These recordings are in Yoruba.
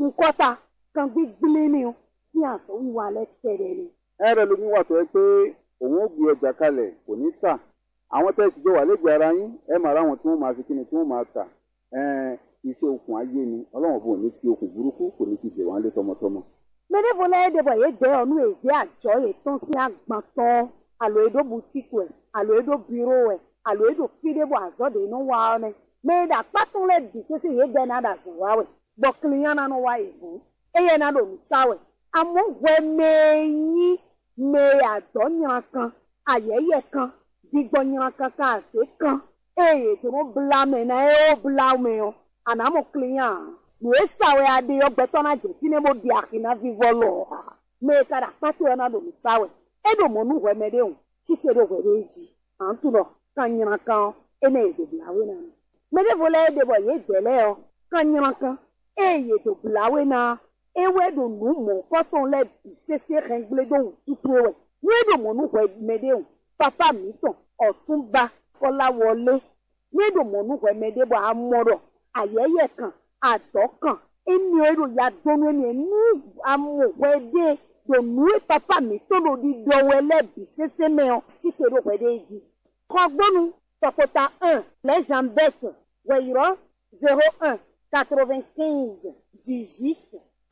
sun kọ́ta kan gbígbélé ni o sí àsọ wíwá alẹ́ kẹrẹ ni. ẹrẹ lómi wà tó yẹ pé òun ó gbé ọjà kalẹ̀ kò ní tà àwọn tẹ́sí jọ wà lẹ́gbẹ̀ẹ́ ara yín ẹ máa ráwọn tí wọ́n máa fi kíni tí wọ́n máa tà ẹn iṣẹ́ okùn ayé ni ọlọ́wọ́n bò ní fi okùn burúkú kò ní fi dè wọ́n lé tọmọtọmọ. mẹ́lẹ́fọ́ lẹ́yìn dẹ́bọ̀ yé dẹ́ ọ̀nù èzí àjọ yìí tán sí àgbàtọ́ àlọ́ èdò bùtíkù ẹ̀ àlọ́ èdò bírò ẹ̀ àlọ́ èdò fídébò àzọ́dẹ̀ inú wa ọ́nẹ́ mẹ́ẹ̀dà pátún lẹ́ dì sẹ́sẹ́ yé dẹ́ náà dà sùn wáwẹ̀ gbọ̀kìlìyàn náà wá ìbú ẹ̀yẹ náà lò ní sáwẹ̀ àmọ́ wẹ́ mẹ́ẹ̀yìn mẹ́ẹ̀ àdọ́ yàn kan àyẹ̀yẹ̀ kan dìgbọ̀ yàn kan kan àṣẹ kan èyí tó ń bla mẹ́ náà ẹ̀ ó bla mẹ́ ọ́ ànámọ̀ kìlìyàn nùwé sáwẹ̀ adé ọgbẹ́tọ́ náà jẹ́ tí ní mo di àkínná fífọ́ lọ mẹ́ẹ̀ kára pátí ẹ̀ náà lò ní sáwẹ̀ ẹ̀ dò mọ́ nù wẹ́ mẹ́ẹ̀dẹ́ hùn tí kéde wẹ́ dẹ́ jì à ń tún lọ kan yàn kan ẹ̀ náà èdè bìláwé náà mẹ́ẹ̀dẹ́ fọlẹ́ ẹ̀ dẹ̀ bọ̀ yé gbẹ̀lẹ́ ọ kan yàn kan ẹ̀ yé èdè bìláwé náà ewe do nu mɔ kɔsɔn lɛ bi sese xɛgble do tutu wɛ nue do mɔ nu wɛ mɛ de o papa mi tɔn ɔtunba kɔla wɔle nue do mɔ nu wɛ mɛ de bɔ amɔrɔ ayɛyɛ kan adɔ kan enio do ya donu eni enu amɔ wɛ de do nue papa mi tɔn do di dɔ wɛ lɛ bi sese mɛ o tike do wɛ de di kɔgbɔnu tɔkota un lɛ jambette wɛyɔrɔ zero un quatre-vingt-quinze dix-huit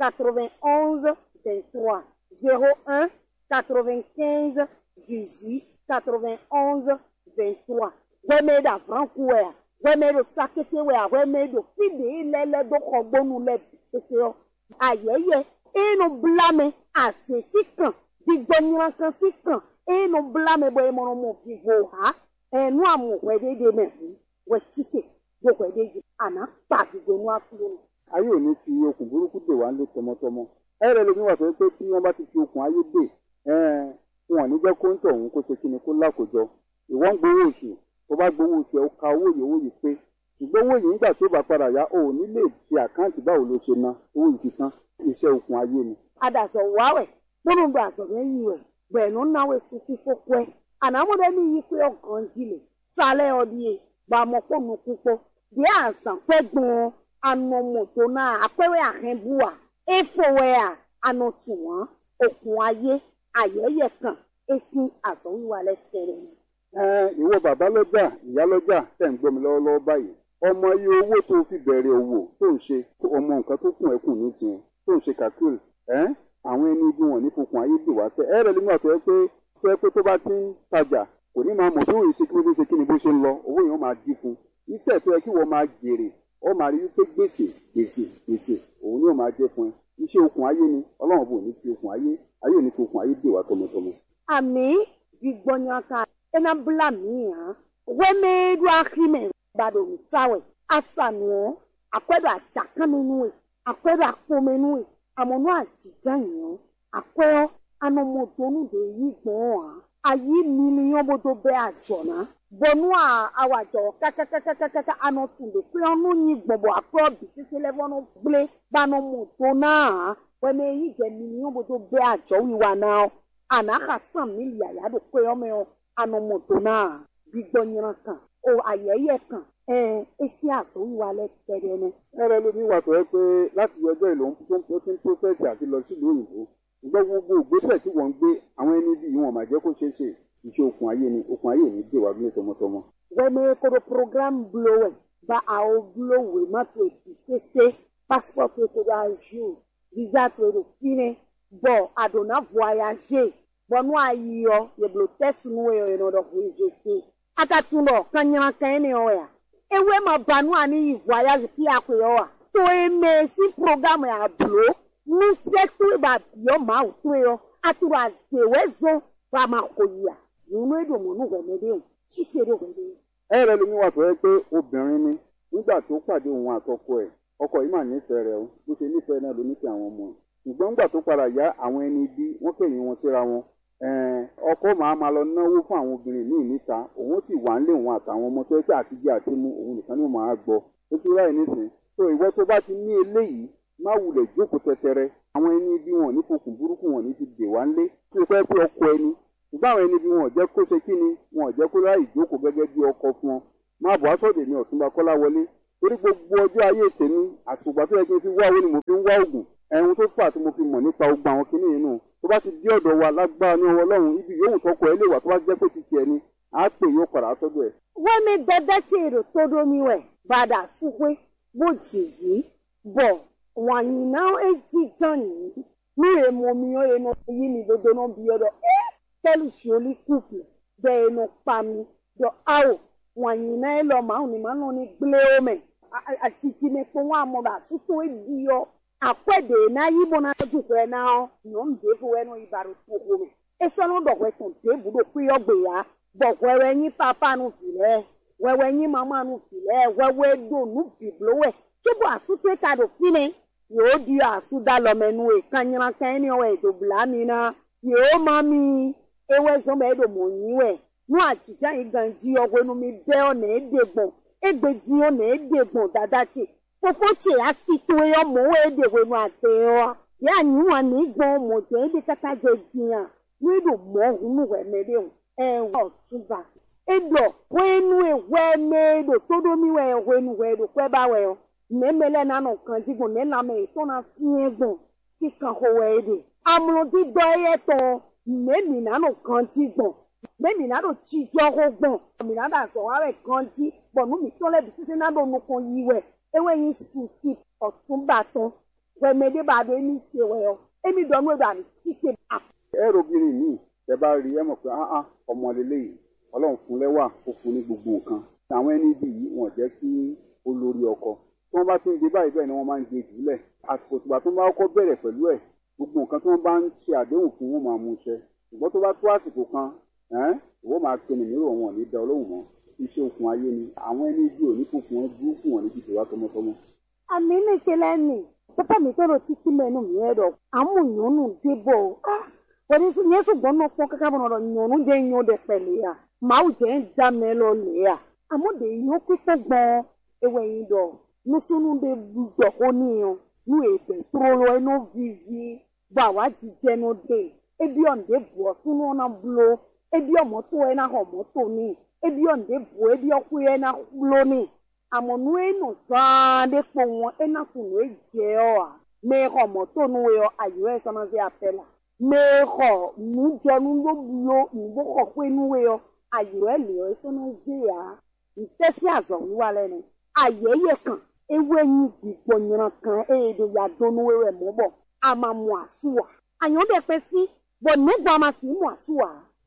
91 23 01 95 18 91 23 wẹ́mẹ́ dà franku wẹ̀ à wẹ́mẹ́ do sakete wẹ̀ à wẹ́mẹ́ do fide lẹ́lẹ́ do xɔgbɔnu lẹ́ sese yɔ ayẹyẹ enu blame asesi kan digbɔnyirankan si kan enu blame bɔ emɔnɔ mo vivo ha ẹnu amu wẹ̀ de de mɛ hu wẹ̀ tike do wẹ̀ de di ana kpa gbogbo enu afulo nu ayé ò ní fi okùn burúkú dè wá lé tọmọtọmọ ẹrẹ lómi wà tó yẹ pé tí wọ́n bá ti fi okùn ayé dè ẹn wọn ò ní jẹ́ kó ń tọ̀ òun kó ṣe kíni kó lákòjọ ìwọ ń gbowó oṣù tó bá gbowó oṣù ẹ ó ka owó yìí owó yìí pé ṣùgbọ́n owó yìí nígbà tó bá padà yá o ò ní lè fi àkáǹtì báwo ló ṣe ná owó yìí ti tán iṣẹ́ okùn ayé ni. adazɔ wawɛ kpɔnu do azɔbɛ yi wɛ gbɛnu nawe suku fɔkɔɛ anamuɖe mi yi kpe ɔgɔndzi le salɛ ɔdie gbamɔkpɔnu kukpɔ de azã kpɛ gbɔn anɔmɔto na akpɛwɛ ahɛbua efowɛa anɔtuwa okun ayé ayɛyɛ kan esi azɔwiwa lɛ tɛrɛ ni. ẹn ìwọ bàbá lọ́jà ìyá lọ́jà tẹ̀ ń gbọ́ mi lọ́wọ́lọ́wọ́ báyìí ọmọ iye owó tó fi bẹ̀rẹ̀ òwò tó ń ṣe ọmọ nǹkan tó kùn ẹ́ kùn nísìnyẹn tó ń ṣe kàkúrì ẹ́n àwọn ẹni ibi wọn ní fokùn ayé dè wá sẹ́ ẹ̀rẹ̀ nígbà tó yẹ pé tó yẹ pé tó bá ti ń tajà kò ní máa mọ̀ bí òye ṣe kí ló ṣe kí ni bó ṣe ń lọ owó yẹn ó máa dín fún iṣẹ́ tó yẹ kí wọ́n máa jèrè ó máa rí wípé gbèsè gbèsè gbèsè òun ni ó máa jẹ́ fún ẹ iṣẹ́ okùn ayé ni ọlọ́run bò ní fi okùn ayé ayé ò ní fi okùn ayé dè wá tọmọtọmọ. àmì gbígbɔnyaka ena bla mi hã wɛmɛɛdu ahime gbado nsawe asanuɔ akɔɛdo atsakanenue akɔɛdo akpomenue amɔnu adzidzayiɔ akɔɛ anɔmɔdonu de yi gbɔn hã ayi miliyɔn bodo bɛ adzɔna bɔnu a awadzɔ kakakakakaka anɔtu de kple ɔnu nyi gbɔbɔ akɔɛ bisese lɛ fɔnu gble gbanɔmɔdona hã wɛmɛɛyi dɛ miliyɔn bodo bɛ adzɔ wiwa na anaxa san milia ya do kpe yɔmɛ o anɔmɔdo na gbigbɔnyira kan o ayɛyɛ kan ɛɛ esi azɔwi wa lɛ tɛrɛ nɛ. ẹrẹ lómi wà tó yẹ pé láti ọjọ́ ìlú tó ti ń pósẹ̀tì àti lọ sílùú òyìnbó ṣùgbọ́n gbogbo ìgbésẹ̀ tí wọ́n ń gbé àwọn ẹni bí wọn máa jẹ́ kó ṣeé ṣe iṣẹ́ okùn ayé ni okùn ayé ò ní dè wá bí tọmọtọmọ. wɛmɛ kodo program bulo wɛ ba awo bulo wɛ ma to ebi sese passport to to do azu visa to do fine bɔn adona voyage bɔnu ayiyɔ yeblo tɛsi nu wɛ yɔ yɔ dɔ voyage akatun dɔ kanyana kan ne yɔ ya ewe ma banu ani yi voyage ki akɔ yɔ wa to eme si program ya bulo nusɛ to ba yɔ ma o to yɔ aturo azewe zɔn wa ma ko yia nínú èdòmọ nù wẹmẹdẹ o chíkèrè wẹmẹdẹ. ẹrẹ lómi wà tó yẹ pé obìnrin ni nígbà tó pàdé òun àtọkọ ẹ̀ ọkọ yìí mà nífẹ̀ẹ́ rẹ̀ o bó ṣe nífẹ̀ẹ́ náà ló nífẹ̀ẹ́ àwọn ọmọ ẹ̀ ṣùgbọ́n nígbà tó padà yá àwọn ẹni bí wọ́n kẹ̀yìn wọn síra wọn ẹ̀ẹ́n, ọkọ máa ma lọ náwó fún àwọn obìnrin míì níta òun sì wà ń lé òun àtàwọn ọmọ tó yẹ pé àtijọ́ àti mú òun nìkan ni ó máa gbọ́ ó ti ráì nísìn tó ìwọ tó bá ti ní eléyìí má wulẹ̀ jókòó tẹtẹrẹ àwọn ẹni bí wọn ò ní fokùn burúkú wọn ò ní fi dè wá ńlé tí o fẹ́ pé ọkọ ẹni ṣùgbọ́n àwọn ẹni bí wọn ò jẹ́ kó ṣe kí ni wọn ò jẹ́ kó ráì jókòó gẹ́gẹ́ bí ọkọ fún ọ má bọ̀ aṣọ́dẹ̀ ní ọ̀túnba kọ́láwọlé torí gbogbo ọjọ́ ayé tèmi àsìkò ìgbà tó yẹ kí n fi wá owó ni mo fi ń wá oògùn ẹ̀hun tó fà tí mo fi mọ̀ nípa ogun àwọn kinní yìí nù tó bá ti dé ọ̀dọ̀ wa lágbára ní ọwọ́ ọlọ́run ibi yòówù tọkọ ẹ lè wà tó bá jẹ́ pé ti tiẹ̀ ni á pè yóò padà á tọ́jú ẹ̀. wẹ́mi dẹ́dẹ́ tí èrò tó domi wẹ̀ bàdà súpé bó jì yìí bọ̀ wàyí náà èjì tán yìí ní èmo mi ó ẹnu yí mi dodo náà bí ọdọ ẹ tẹ́lù sọ́ọ́lì kùpù bẹ́ẹ̀ ẹnu pa mi dọ̀ áwò wàyí náà ẹ lọ màá ní màá náà ní gblé omi àtìtì mi fún wa mọ̀ bá sútó èdè yọ akwede na yibo na dukwe na nyɔm devo ɛnu ibaro tó home esɔnu dɔwɛ tɔn debu do kuyɔ gbe ya bɔwɛwɛ nyi papa nu filɛ wɛwɛ nyi mama nu filɛ wɛwɛ do nu biblo wɛ tsobo asu tó ta do fine yóò di asu da lɔmɛ nu yi kanyina kanyini wɛ do bla mi na yóò ma mi ewɛ zɔn bɛ do mo nyi wɛ nu atitsa yi gan di ɔwɛ nu mi bɛ ɔna ede gbɔn egbe di ɔna ede gbɔn dada tse fofo tse asi to yɔ mo wo ede wo nu ate yɔ ya nyua ni gbɔn mo dze ede kata dze dzia nu do mɔ hunu wɛ mɛ de o ɛwɔ ɔtuba eɖɔ wɛnu ewɛ mɛ do toɖomi wɛ wɛnu wɛ do kɔɛ ba wɛ o mɛmɛ lɛ nanɔ kan dzi gbɔn ne lamɛ tɔna fiɛ gbɔn si kan xɔ wɛ de amlɔdi dɔ yɛ tɔ mɛmi nanɔ kan dzi gbɔn mɛmi nanɔ tsi dzɔ xɔ gbɔn mɛmi nanɔ azɔ wa wɛ kan dzi bɔn nu mi tɔ lɛ bi sise nanɔ nukɔ yi wɛ ewe yin susi ọ̀túnbàtàn wẹ̀mẹ̀dẹ́ bá do emi se wẹ̀ ọ́ emi dọ̀ nù ẹ̀dọ̀ àmì tíkè à. ẹ robìnrin míì tẹ bá rí ẹ mọ̀ pé áá ọmọ lélẹ́yìí ọlọ́run fún lẹ́wà ó fún ní gbogbo nǹkan àwọn ẹni bí yìí wọ́n jẹ́ kí ó lórí ọkọ tí wọ́n bá ti ń gbé báyìí bẹ́ẹ̀ ni wọ́n máa ń gbé jùlẹ̀ àsìkò tìgbà tó bá kọ́kọ́ bẹ̀rẹ̀ pẹ̀lú ẹ̀ gbogbo nǹkan tí wọ́n bá ń ṣe àdéhùn fún wọn máa mú iṣẹ́ ṣùgbọ́n tó bá tó àsìkò kan ẹ́n ìwọ máa pe nìmírò wọn ò ní da ọlọ́run mọ́ iṣẹ́ okùn ayé ni àwọn ẹni bí òní kò fún wọn burúkú wọn níbi ìjọba tọmọtọmọ. àmì mi ṣe lẹ́nu pápá mi tọrọ títí mẹ́nu mi ẹ̀ dọ̀ àmúyànnù débọ̀ wọ́n ti yẹn ṣùgbọ́n náà fọ́n kankan bọ̀nà yànnù jẹ́ yan dẹ̀ pẹ̀lẹ́ yà màá jẹ́ ń dá mi lọ lẹ̀ yà àmúdè yàn pípẹ́ gbọ́n ewé yìí dọ̀ nusunu de dọ̀ ó níyan nu èbè trolo ẹnu vivi gbọ́ àwa jíjẹ́ nu dé ebi ọ̀ǹdẹ̀ bọ̀ sunu ọ̀nà bulo ebi ọ̀mọ́tò ẹ̀ náà ọ̀mọ́tò ní ebi ọ̀ǹdẹ̀ bọ̀ ebi ọ̀kú ẹ̀ náà bulo ní àmọ̀nù ẹ̀nù sàn dé kpọ̀ wọn ẹ̀ náà tún ẹ̀ jẹ́ ọ̀ à mẹ́ẹ̀kọ́ mọ́tò nu ẹ̀ ayọ̀ ẹ̀ sọ́nà fi apẹ̀ la mẹ́ẹ̀kọ́ nùjọ́nu ló bulo nùbọ̀kọ̀ pé nu ẹ̀ ayọ̀ ẹ̀ lè ẹ̀ sọ́nà fi yà ntẹ́sí àzọ̀ wíwá lẹ́nu ayẹyẹ kan ewu ẹyin gbígbọ nyina kan eye do ya do nu ewé mọ bọ ama mu àsùwà àyàn bẹ pẹ sí bọ nígbà ma sì mu àsùwà.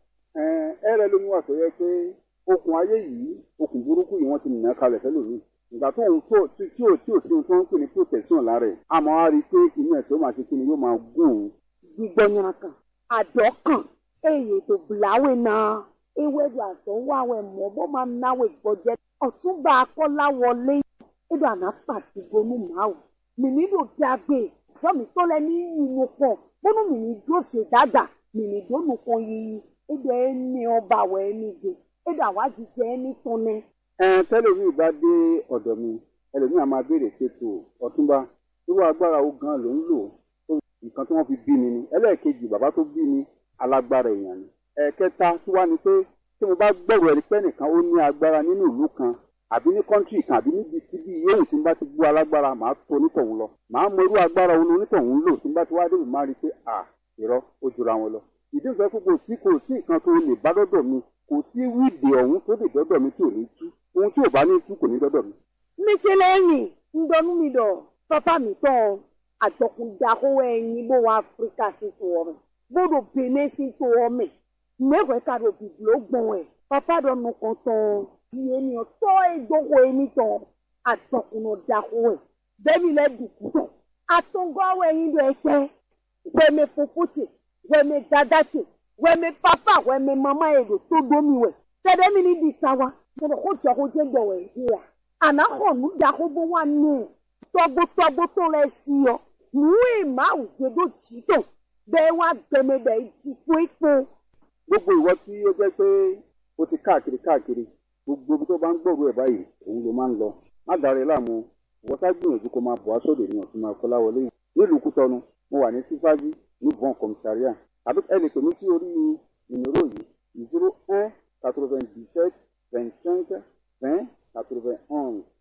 ẹ ẹ rẹ lómi wà tó yẹ pé okùn ayé yìí okùn burúkú yìí wọ́n ti nà kalẹ̀ fẹ́lòmíì ìgbà tó ń tó tí tí ò tí ò sí ohun tó ń pè ní protection lára ẹ̀ àmọ́ á rí i pé inú ẹ̀ tó máa ṣe kí ni yóò máa gún òun. gbígbọ nyina kan àdọ kan eye tó bùláwé náà ewé do àzọ wáwẹ mọ bọ máa náwó gbọjẹ ọtúnba akọláwọlé edo àná pàtó bonú màáwù mìmí ló dàgbé sọmi tó lẹ ní yìnyín pọ bọnú mìmí dúró ṣe dáadáa mìmí dónú kan yìí edo ẹni ọba wẹ ẹni gbé edo àwájú jẹ ẹni tán ní. ẹ tẹlifí bá dé ọ̀dọ̀ mi ẹlòmíì á máa béèrè ṣètò ọ̀túnba irú agbára wo gan ló ń lò tó nǹkan tí wọ́n fi bí mi ni ẹlẹ́ẹ̀kejì bàbá tó bí mi alágbára èèyàn ni ẹ̀ẹ̀kẹta tí wá ni pé tí mo bá gbẹ̀rù ẹ̀rí pẹ́ nìkan ó ní agbára nínú ìlú kan àbí ní kọ́ńtì kan àbí níbi síbi yóò tí n bá ti gbọ́ alágbára màá tó onítọ̀hún lọ màá mọ irú agbára òun onítọ̀hún lò tí n bá ti wá débi máa rí i pé à irọ́ ó jura wọn lọ. ìdí ìfẹ́ kó kò sí kò sí nǹkan tó lè bá dọ́dọ̀ mi kò sí wíìdì ọ̀hún tó lè dọ́dọ̀ mi tí ò ní tú ohun tí ò bá ní tú kò ní dọ́dọ̀ mi. mi ti lẹ́yìn ń dọnú mi dọ̀ pápá mi tán àjọkùndàkówó ẹyin bó wa áfíríkà sí tó ọmọ bódò benin sí tó ọmọ mẹ́wẹ̀ẹ́ ká ló bìbìló gbọ̀n ẹ̀ pápá dọ̀ nù kan tán di ènìyàn tọ́ ìdókòó èmi tán àtọkùnà dàkó ẹ̀ bẹ́ẹ̀ni lẹ́ dùkú tán àtọ̀ngọ́wọ́ ẹ̀yin lọ ẹ̀kẹ́ wẹ́mẹ fofótì wẹ́mẹ dadátì wẹ́mẹ pápá wẹ́mẹ mama èrò tó domi wẹ̀ tẹ́lẹ̀ mi ní di sáwa tẹ́lẹ̀ kó jọ kó jẹ́ gbọ̀wẹ̀ ìhìrà ànáhọ̀nù dàkó bó wà nù tọ́gbótọ́gbó tó lẹ sí ọ nù èèmà òṣèlú tì tó bẹ́ẹ̀ wá gbẹmẹ bẹ́ẹ̀ ti fún ipò. gbogbo ìwọ tí ó jẹ́ pé ó ti káàkiri káàkiri gbogbo ibi tó bá ń gbòòrò ẹ̀ báyìí òun ló máa ń lọ má dára ẹ láàmú ìwọ sá gbìyànjú kó máa bọ̀ á sóde ní ọ̀tún máa kọ́lá wọlé nílùú kútọ́nu mo wà ní sífájú ní bọ́n kọmísáríà àbí ẹ lè pè mí sí orí ìnirò yìí zero un quatre-vingt-dix-sept vingt-cinq vingt quatre-vingt-onze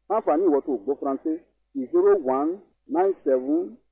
fáǹfààní ìwọ tó gbọ́ faransé zero one nine seven